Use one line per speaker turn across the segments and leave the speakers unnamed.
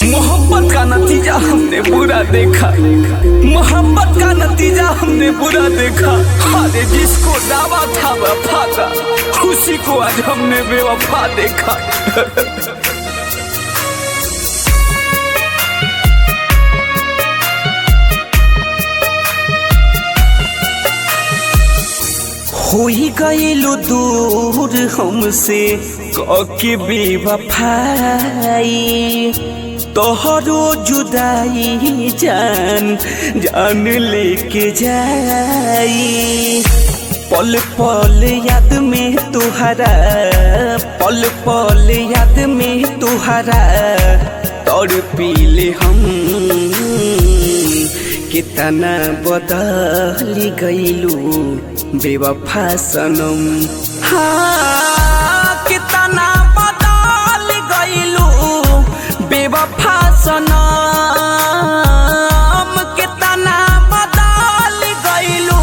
मोहब्बत का नतीजा हमने बुरा देखा मोहब्बत का नतीजा हमने बुरा देखा अरे जिसको दावा था वफा का उसी को आज हमने बेवफा देखा हो ही गईलू दूर हमसे कके बेवफाई तोहरो जुदाई जान जान लेके जाई पल पल याद में तुहरा पल पल याद में तुहरा तोड़ पीले हम कितना बदली गईलू बेवफा सनम हाँ कितना बदल गईलू बेवफा सनम कितना बदल गईलू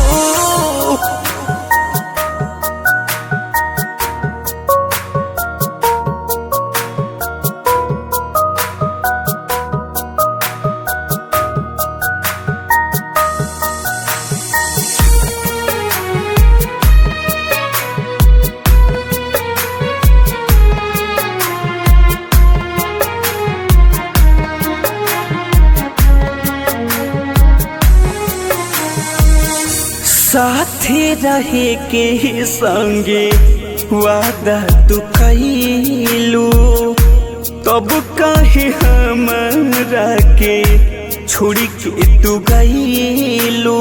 साथे रहे के संगे वादा तू कैलू तब कहे हमरा के छोड़ के तू गईलू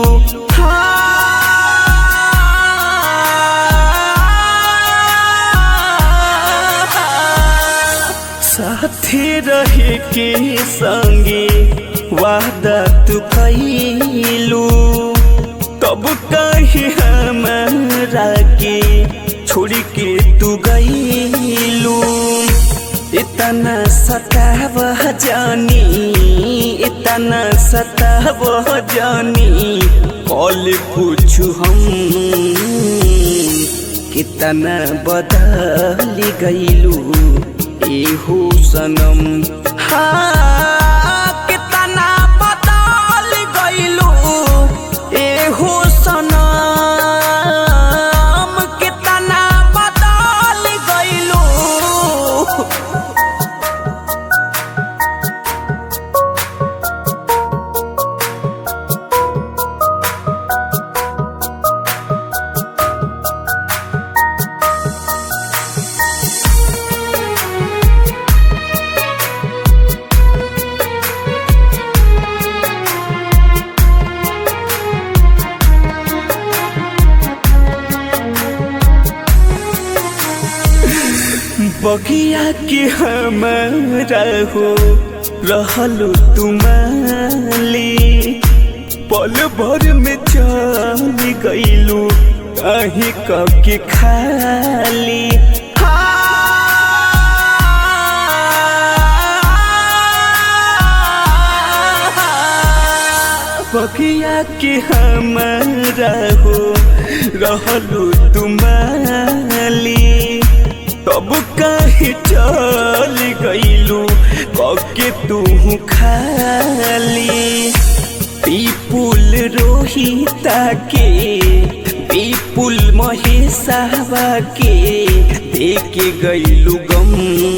साथे रहे के संगे वादा तू कैलू तब कहे हमरा के छोड़ के तू गईलू इतना सताव जानी इतना सताव जानी कॉल पूछू हम कितना बदल गईलू एहो सनम हाँ कितना बदल गईलू एहो सनम कितना बदल गईलू बगिया के हमारा हो रहलो तुम्हाली पल भर में चल गईलू कहीं के खाली बगिया के हमारा हो रहलो तुम्हाली तब कहे चल गईलू कके तू खाली पीपुल रोहिता के पीपुल महेशावा के देके गईलू गम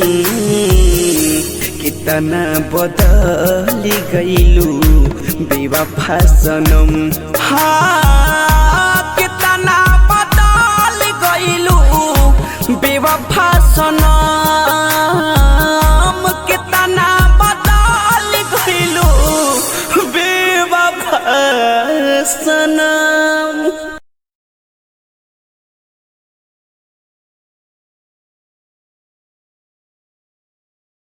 कितना बदल गईलू बेवफा सनम हाँ